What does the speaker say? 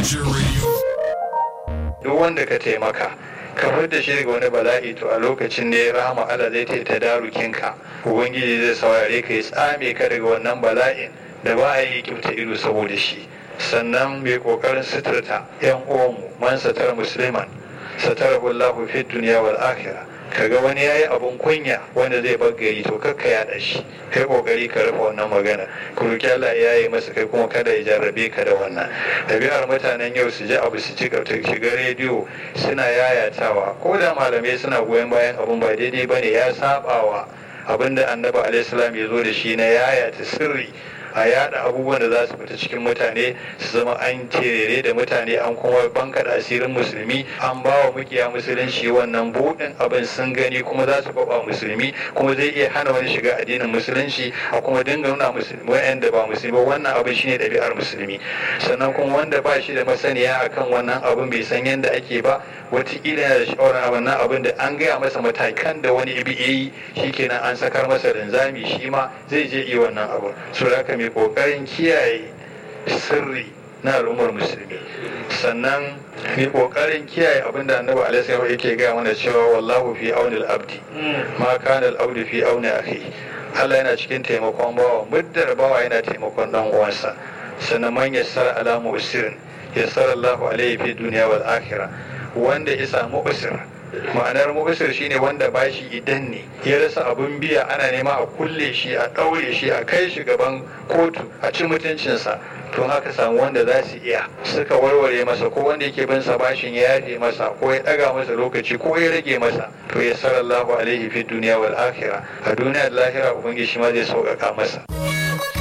Future Radio. duk wanda ka taimaka ka bar da shi daga wani bala'i to a lokacin da ya rahama Allah zai ta darukinka ubangiji zai saurare ka ya tsame ka daga wannan bala'in da ba a yi kyauta ido saboda shi sannan mai kokarin suturta yan uwanmu man satar musliman satarahu Allahu fi dunya wal akhirah kaga wani yayi abun kunya wanda zai bar gari to kakka yaɗa shi kai kokari ka rufe wannan magana ku roki Allah ya yi masa kai kuma kada ya jarrabe ka da wannan ɗabi'ar mutanen yau su ji abu su ci shiga rediyo suna yayatawa ko da malamai suna goyon bayan abun ba daidai bane ya sabawa abinda annabi alaihi salam ya zo da shi na yayata sirri a yada abubuwan da za su fita cikin mutane su zama an terere da mutane an kuma banka da asirin musulmi an ba wa mukiya musulunci wannan buɗin abin sun gani kuma za su baba musulmi kuma zai iya hana wani shiga addinin musulunci a kuma dinga nuna musulmi wa'anda ba musulmi ba wannan abin shine ɗabi'ar musulmi sannan kuma wanda ba shi da masaniya akan wannan abin bai san yadda ake ba wataƙila yana da shawarar wannan abin da an gaya masa matakan da wani ibi yi shikenan an sakar masa linzami shi ma zai je iya wannan abin so da mai kokarin kiyaye sirri na al'ummar musulmi sannan mai kokarin kiyaye abin da annabi alaihi yake gaya mana cewa wallahu fi aunil abdi ma kana al-abdu fi auni akhi Allah yana cikin taimakon bawa muddar bawa yana taimakon dan uwansa sannan man yassara ala musirin yassara Allahu alaihi fi dunya wal akhirah wanda ya samu usir ma'anar mu'usir shine wanda bashi idan ne ya rasa abun biya ana nema a kulle shi a ɗaure shi a kai shi gaban kotu a ci mutuncinsa to haka samu wanda za su iya suka warware masa ko wanda yake bin sa bashin ya yafe masa ko ya ɗaga masa lokaci ko ya rage masa to ya sallallahu alaihi fi duniya wal akhirah a duniya da lahira ubangiji shi ma zai sauƙaƙa masa